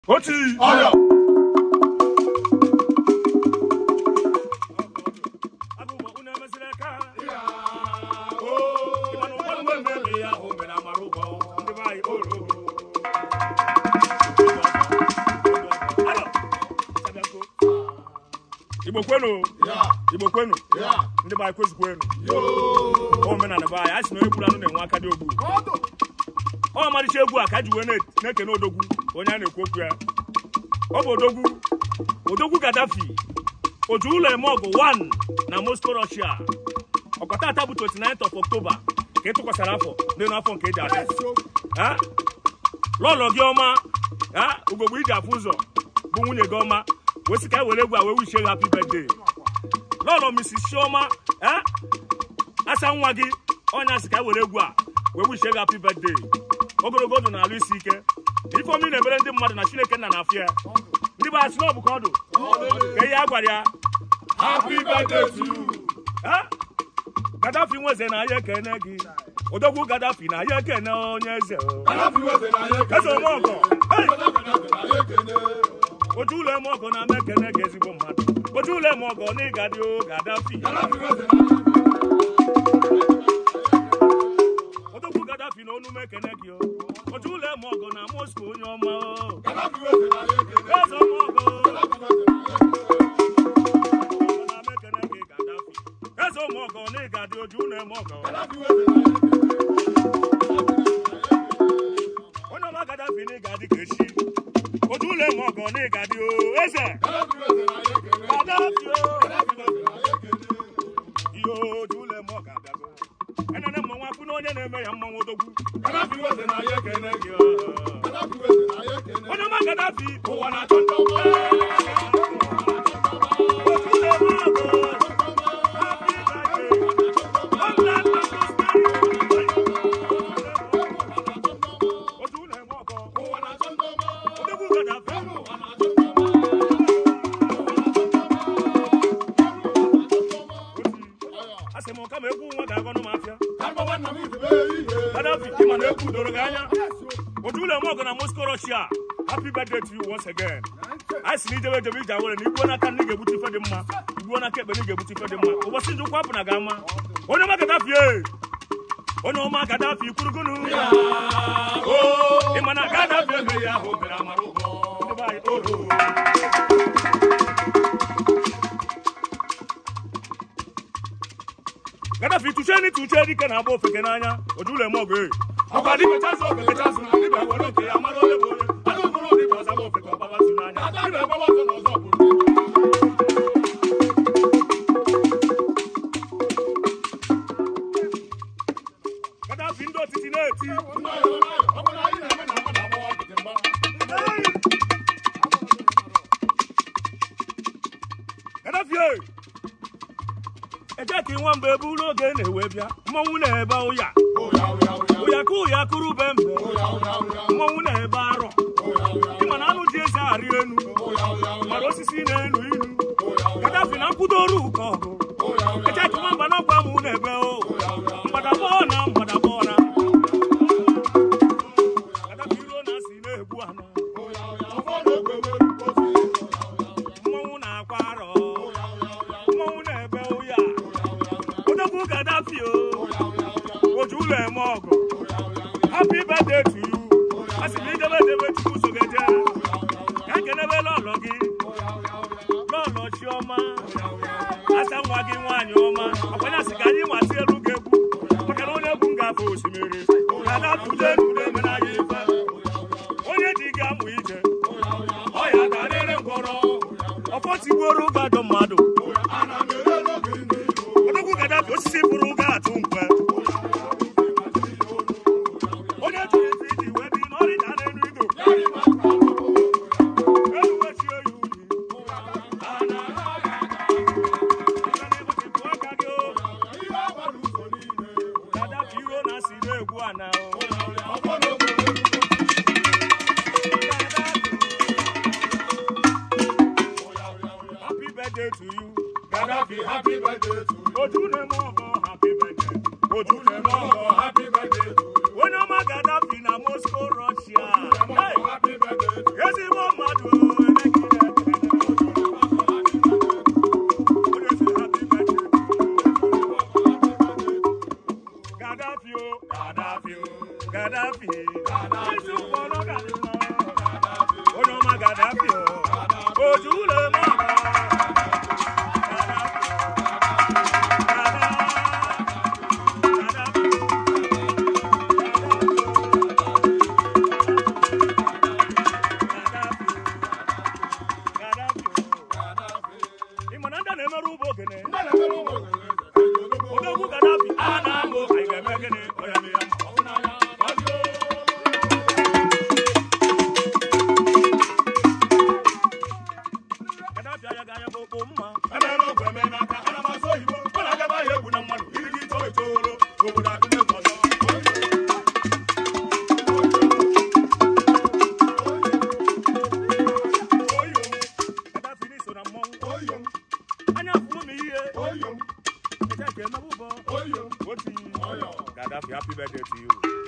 Oti. Ọyọ. Agụmọ unu emesịrị aka. Ịmanụ ụfọdụ mgbe mmebi ya ahụ mere amara ụgwọ. Ndị be anyị oro. Alo. Chabiako. Igbo kwenu. Ya. Igbo kwenu. Ya. Ndị be anyị kwezukwenu. Yoo. Omenala be anyị, anyị sị na onye gburu anụ na-enwe aka dị ogbu. Ọdụ. ọ ọmarịcha egwu a ka a ji wee na- na-ekene odogwu onye a na-ekwu okwu ya ọ bụ odogwu odogwu gadafi oju ụlọ eme ọgụ 1 na moscow russia ọkọtata bụ 29th of october ka ị tụkwasara afọ n'elu afọ nke eji adị Ha? lọlọ gị ọma ha? ugogbe iji afụ ụzọ bụ nwunye gị ọma wee sị ka e were egwu a wee wichie gị happy birthday lọlọ mrs chioma ha? asa nwa gị ọnya sị ka e were egwu a wee wichie gị happy birthday ogologo ndụ na-alụ isi ike ifeomi na-emere ndị mmadụ na chineke nna na-afụ ya ndị bụ asị na ọ bụ ka ọ dụ ka ihe a gwara ya Happy birthday to you. ha? gadafi nweze na ya ekene gị odogwu gadafi na ya ekene onye eze o. Kadafi weze na ya ekene. eze omeọgọ hey! Kadafi weze na ya ekene. oju ụlọ eme ọgọ na-ama ekene gị ezigbo mmadụ oju ụlọ eme ọgọ na ịga dị o gadafi Kadafi weze na ya odogwu gadafi na onume ekene gị o oju ụlọ eme ọgọ na moscow onye ọma o Kadafi weze na ya ekene. eze omeọgọ Kadafi weze na ya ekene. eze ụmụọgọ na ịga dị oju na eme ọgọ Kadafi weze na ya ekene. onye ọma gadafi na ịga dị ka echi oju ụlọ eme ọgọ na ịga dị o eze Kadafi weze na ya ekene. gadafi o Kadafi weze na ya ekene. ihe oju ụlọ eme ọgọ abịago enene mmanwụ afụ na onye na-eme ya mmanwụ odogwu Kadafi weze na ya ekene. gị Kadafi weze na ya ekene. onye ọma gadafi Ụwa na-achọ ndị ọma. oju ụlọ eme ọgọ happy birthday long life and prosperity oju ụlọ eme ọgọ Ụwa na-achọ ndị ọma. odogwu gadafi Ụwa na-achọ ndị ọma. asị m kama egwu nwa ga-agọnụ m afịa Ka mgbawa nna m izube ihe. gadafi ịma na egwu doro gị anya otu ụlọ eme ọgụ na moscow russia happy birthday to you once again anyị si na ijebe ejebe ije awere na igbuo n'aka ndị ga-egbute ife dị mma igbuo n'aka ekpe ndị ga-egbute ife dị mma ụbọchị njikwa apụ na ga-ama onye ọma gadafi e onye ọma gadafi kwurugunu ịma na gadafi emeghị ahụ mere amara ụgbọ ndị be anyị oro gadafi tuche ni tuche dike na-agba ofeke n'anya oju ụlọ eme ọgụ e ọkwa dịbe chazụ ofeke chazụ na dịbe were oke ya mara onye bụ onye anụ okporo dịbe ọzaba ofeke ọgbaba su n'anya Ada na-agbawa ọsọ n'ọzọ bụ ndị. gadafi ndị otiti na-eti Ndị ọyọ n'ọyọ, ọ bụ na anyị na-eme na mmadụ agbawa nkịtị mgba. gadafi e eje ka ịnwa mgbe ebe ụlọ oge na-ewe bịa mmọnwụ na-ebe ụya Ụya, ụya, ụya. ụya ka ụya kụrụ be mbe Ụya, ụya, ụya. mmọnwụ na-ebe arọ Ụya, ụya, ịma na anụ ji eze arị enu ụya, ụya, ụya. mara osisi na-enu inu Ụya, ụya, gadafi na nkwudoru ụkọ ọgụ ụya, ụya. eje ka nwamba na ọgwa mụ na-ebe o mgbadabọ na mgbadabọ na gadafi ruo na si na-egbu ana Ụya, ụya. Ụfọdụ egbe nwere otu ihe. Ụya, ụya, ụya. mmọnwụ na-akwa arọ Ụya, ụya, ụya. mmọnwụ na-ebe ụya Ụya, ụya, ụya. odogwu gadafi o Ụya, ụya, ụya. oju ụlọ eme ọgụ Ụya, ụya, ụya. happy birthday to you a sị na idebe edebe chukwu so gị jee ka nkenebe lọlọ gị Ụya, ụya, ụya. lọlọ chiọma Ụya, ụya, ụya. asa nwa gị nwaanyị ọma ọkwanye asị ka anyị nwasị elu gị egwu maka na onye egwu m ga-afụ osimiri ka na tụde tụde mere anyị ife onye ji gị amụ ije ọ ya ga-arịrị ngwọrọ ọfọ tigbuoro ụga dọ mmadụ Ana m ere n'oge ndị Igbo. odogwu gadafi osisi pụrụ ụga atụ nkwe onye jiri ife iji wee bi n'ọrịda n'elu ido eruwechie ya unyi gadafi iro na si na-egwu ana o happy birthday to you Gaddafi, happy birthday to you. ojú na-eme ọgọ happy birthday ojú na-eme ọgọ Happy birthday to you. onye ọma gadafi na moscow russia Hey! Happy birthday to you. ezigbo Oyo, Ẹ jẹ́ kí ẹ náwó bọ́. oyo, Ó ti Ọ̀yọ́. Gaddafi happy birthday to you.